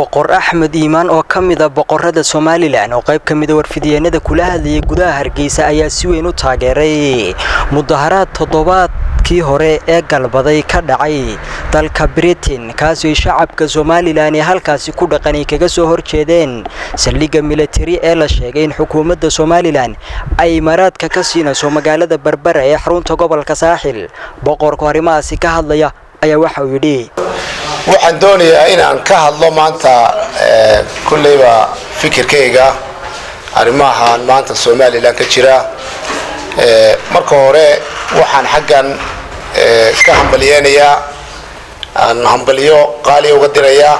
boqor axmed iimaan oo ka mida boqorada somalilan oo qayb ka mida warfidyeennada kula hadlayay gudaha hargeysa ayaa si weyn u taageeray mudaharaad toddobaadkii hore ee galbaday ka dhacay dalka britain kaasooy shacabka somalilan ee halkaasi ku dhaqanay kaga soo horjeedeen saldhigga militari ee la sheegay in xukuumadda somalilan ay maraadka ka siinayso magaalada berbera ee xarunta gobolka saaxil boqorku arrimahaasi ka hadlaya ayaa waxa uu yidhi waxaan doonayaa inaan ka hadlo maanta kulleyba fikirkayga arrimahan maanta somalilan ka jira marka hore waxaan xaggan ka hambalyeynayaa aan hambalyo qaaliya uga dirayaa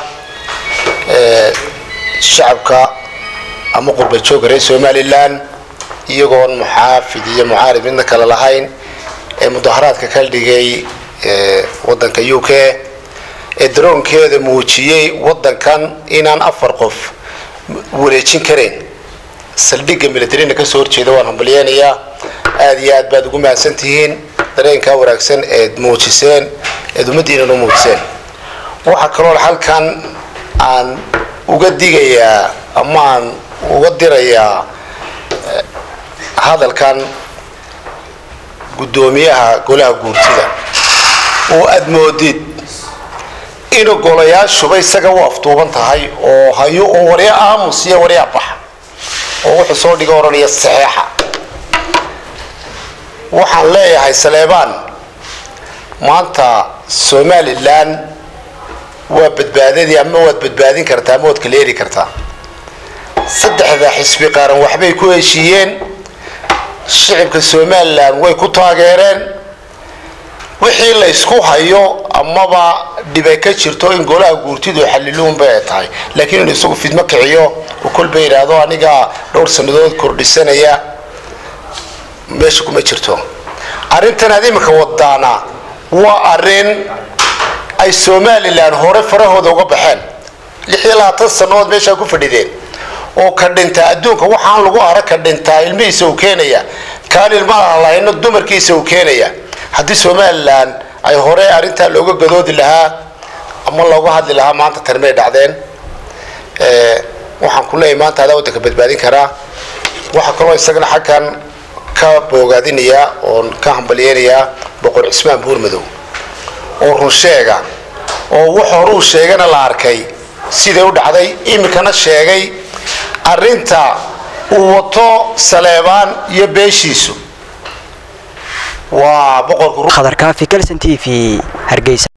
shacabka ama qurba jooga reer somalilan iyagoon muxaafid iyo mucaarib midna kale lahayn ee mudaharaadka ka dhigay wadanka u k ee daroonkeeda muujiyey wadankan inaan afar qof wareejin karayn saldhigga militarina kasoo horjeeda waan hambalyeynayaa aada iyo aad baad ugu mahadsan tihiin dareenkaa wanaagsan eed muujiseen eed ummaddiinan u muujiseen waxaa kaloo halkan aan uga digayaa ama aan uga dirayaa hadalkan guddoomiyaha golaha guurtida oo aada moodid inuu golayaashuba isaga u afduuban tahay oo hayo oo warya aamus iyo waryaa baxa oo wuxuu soo dhiga odhanaya saxeexa waxaan leeyahay saleebaan maanta somalilan waa badbaadadii ama waad badbaadin kartaa ama waad kaleeri kartaa saddexda xisbi qaran waxbay ku heshiiyeen shicibka somalilan way ku taageereen wixii la ysku hayo amaba dhibay ka jirto in golaha guurtidu xaliluunba ay tahay laakiin inuu isagu fidmo kiciyo oo kolba yidhaahdo aniga dhowr sannadood kordhisanaya meesha kuma jirto arrintan aad iminka wadaana waa arrin ay somalilan hore farahooda uga baxeen lix iyo labaatan sannadood meeshaa ku fadhideen oo ka dhintaa adduunka waxaan lagu arag ka dhintaa ilmihiisa uu keenaya kaan ilmaha lahayno dumarkiisa uu keenaya haddii somalilan ay hore arrintaa looga gadoodi lahaa ama looga hadli lahaa maanta tarmay dhacdeen waxaan ku leeyahay maanta adaa waddanka badbaadin karaa waxaa kaloo isagana xaggan ka boogaadinayaa oon ka hambalyeynayaa boqor cismaan buurmadow oo runsheega oo wax horuu sheegana la arkay siday u dhacday iminkana sheegay arrinta uu wato saleebaan iyo beeshiisu waa boqorka khadarkaafi kalson t v hargeysa